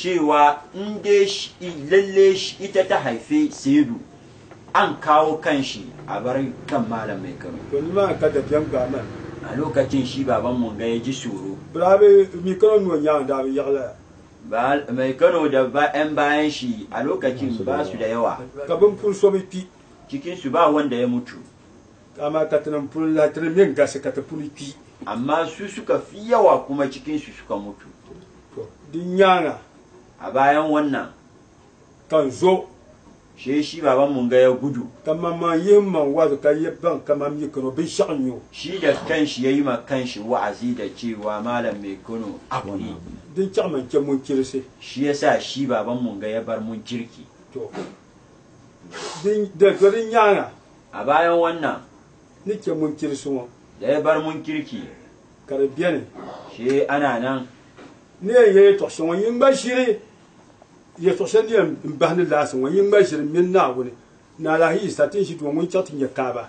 cewa in dai shi- lalle shi ita ta haife saidu an kawo kan shi a bar kan malam mai kano to ni ma ka da biyan ga man a lokacin shi baban mun ga ya ji tsoro brabe mi kana no nya da bi yagla Ba- mai kano da ba 'yan bayan shi a lokacin ba su da yawa ka bin pul so bi pi cikin su ba wanda ya mutu kama ka tan pul la tan min ga se ka ta pul pi amma su suka fi yawa kuma cikin su suka mutu to din nyanga a bayan wannan kan zo shi shi baban mun ga ya gudu kama ma yin man wa ka yi ban kama mi kano bi shan yo shi da kanshi ya yi ma kanshi wa'azi da cewa malam mai kano abu ne din cha man ke mun kirse shi yasa shi baban mun ga ya bar mun kirki to din da to din nyanga a bayan wannan ni ke mun kirse wo da ya bar mun kirki kare biene shi ana nan ne ye to so yin ba shiri ye to sen dia mbahni la so yin ba shiri min na woni na la hi satin shi to mun chatin ya kaba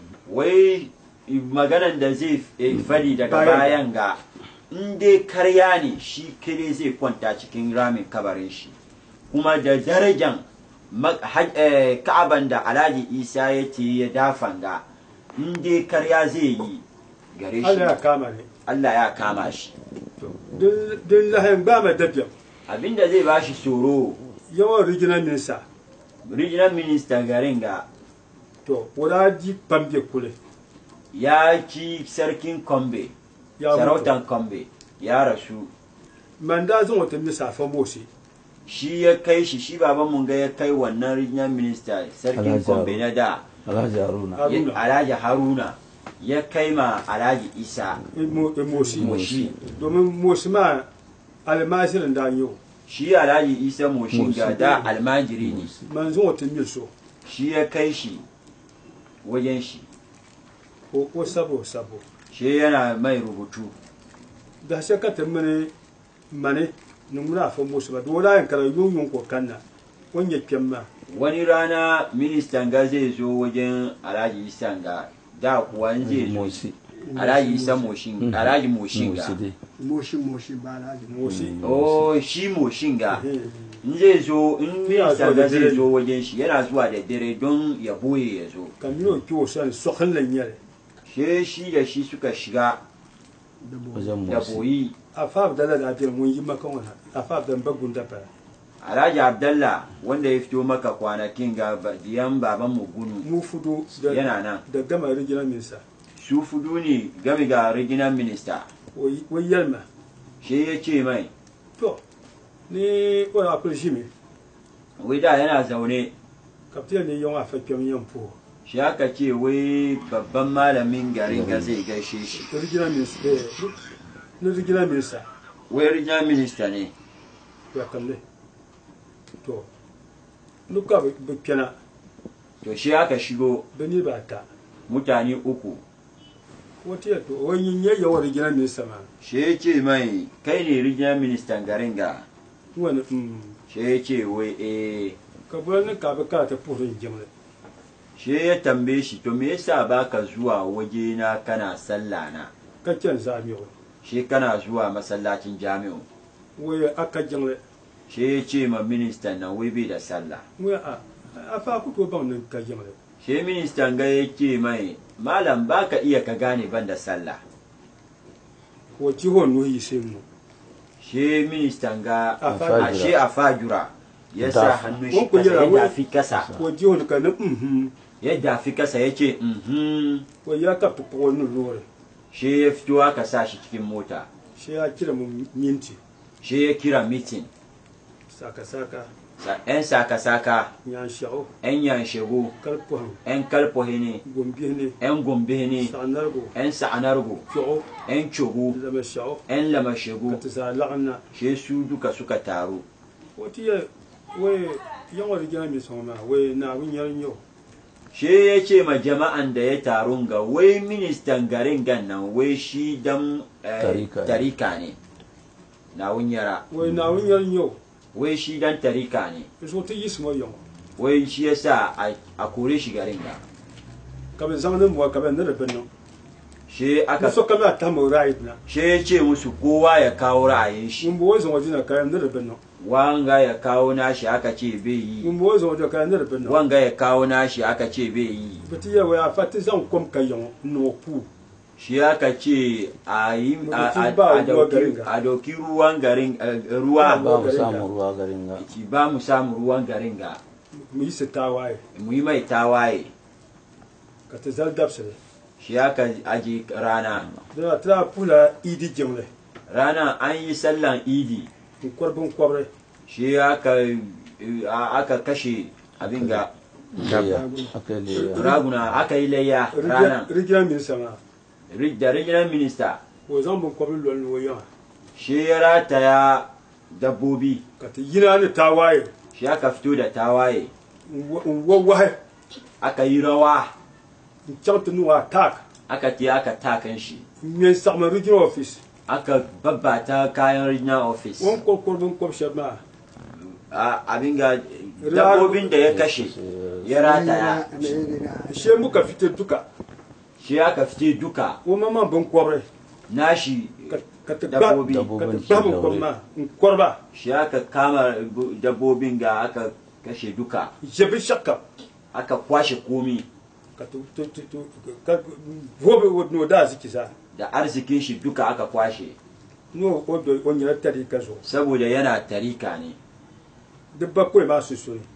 wai maganan da zai eh, fadi daga Bayan. bayan ga in dai karya ne shi kire zai kwanta cikin ramin kabarin shi kuma da darajan ma- haj- eh, ka'aban da alhaji isa ya ce ya dafan ga in dai karya zai yi gare Allah ya shi kama ne Allah ya kama shi to din din la hen ba ma dabiya abinda zai ba shi tsoro yawan regional minister regional minister garin ga to wala ji pambe kule ya ci sarkin kombe ya mutu. sarautan kombe ya rasu manda zan wata misa fa mosi shi ya kai shi shi baban mun ga ya kai wannan regional minister sarkin Alhaji kombe na da Alhaji Haruna. Haruna. ya- alhaji haruna ya kai ma alhaji isa imo mosi moshi domin mosi ma almasirin da yau shi alhaji isa moshin ga Moshi. da almajiri ne manzon wata mil so shi ya kai shi wajen shi ko ko sabo sabo shi yana mai rubutu da sai ka tamane mane numura fa mosi ba dole yan kala yun yun ko kanna wanya kyamma wani rana ministan ga zai zo wajen alhaji isa ga da kuwa in zai zo Mosi. alhaji isa moshin alhaji moshin ga Mosi dai. moshi moshi ba na ji mosi oh shi moshin ga Eh, in zai zo in Yana minista zuwa da ga zai dare. zo wajen shi yana zuwa da dare don ya boye ya zo kamino kiwo san sokan lanyare she shi da shi suka shiga da bo Wajen da Mosi. boyi a fa da la da mun yi maka wannan a fa da bagun da fa alhaji abdallah wanda ya fito maka kwanakin ga ba- diyan baban mu gunu mu fudu da yana nan da gama regional minister su fudu ne game ga regional minister wai yalma she ya ce mai to ni wani akwai shi me wai da yana zaune kaftiya ne yawan afa kyam yan po shi aka ce wai babban malamin garin ga zai gaishe shi da regional minister eh, na regional minister wai regional minister ne ya kalle to nuka ba kyana to shi aka shigo bani ba ta mutane uku wata ya to wani yin yawan regional minister ma shi ya ce mai kai ne regional minister garin ga wani mm shi ya ce wai eh ka bar ni ka ba ka ta purin jimle shi ya tambaye shi to me yasa baka zuwa waje na kana sallah na ka kyan zami wa shi kana zuwa masallacin jami'u wai aka jimle shi ya ce ma ministan nan wai bai da sallah wai a a fa ku to ban nan ka jimle shi ministan ga ya ce mai malam baka iya ka gane ban da sallah ko jihon nuhi sai mu shi ministan ga A fajura. a shi a fajura ya sa Dafa. hannun shi Wanku kasa yara ya wai- dafi kasa ko jihon ka na mhm ya dafi kasa ya ce mhm wai ya ka pupo wani lore shi ya fito aka sa shi cikin mota shi ya kira mu minti shi ya kira mitin saka saka 'yan saka-saka yan shawo 'yan yanshegu kalpo han 'yan kalpohe ne gombe ne 'yan gombe ne sanargo 'yan sa'anargo fi'o 'yan cogu zama shawo 'yan ka lamashegu ta sa la'anna shi su duka suka taru wata ya wai yan wani gina mai sama wai na abin yarin yau shi ya ce ma jama'an da ya tarun ga wai ministan garin gan nan wai shi dan eh, Tarika ne. tarika ne na wunyara wai na abin yarin yau wai shi dan tarika ne so ta yi su mai yau wai shi ya sa a- a kore shi garin ga ka bin zama nan muwa ka bin na da bin nan shi ka aka so kama ta mu right na shi ya ce musu kowa ya kawo ra'ayin shi mun bo zan waje na kayan da rabin nan wanga ya kawo nashi aka ce bai yi mun bo zan waje kayan da rabin nan wanga ya kawo nashi aka ce bai yi bati ya wa fati zan kom kayan no pu shi aka ce a yi a- a- Mutum ba a ruwa dauki- garin ga. a dauki ruwan garin eh, ruwa ba mu samu ruwa garin ga ci ba mu samu ruwan garin ga mu yi su tawaye mu yi mai tawaye ka ta zal dabsire shi aka aje rana da ta pula idi jemle rana an yi sallan idi in korbin kwabre shi aka eh, aka kashe abin ga Leya, aka yi leya raguna aka yi layya rana rigiran min sama Ri- da regional minister wo zan bin kwabre lol wo yawa shi ya rataya dabbobi ka ta yina ni tawaye shi aka fito da tawaye in wawaye aka yi rawa in chanta nuwa tak aka te aka takan shi in yin sakma regional office aka babbata kayan regional office won kor korbin kwab shabma a- abin ga dabbobin da ya kashe ya rataya she muka fite duka shi aka fite duka wo mama bin kwabre nashi ka ka ta ba dabbobi ka Dabbobin ta ba sun bin daure. kwabma in korba shi aka kama dabbobin ga aka kashe duka jebi shakka aka kwashe komi ka tu tu tu tu ka vobe wo no da ziki sa da arzikin shi duka aka kwashe no o do o nyira tari ka zo saboda yana tarika ne duk ba ko ma su suri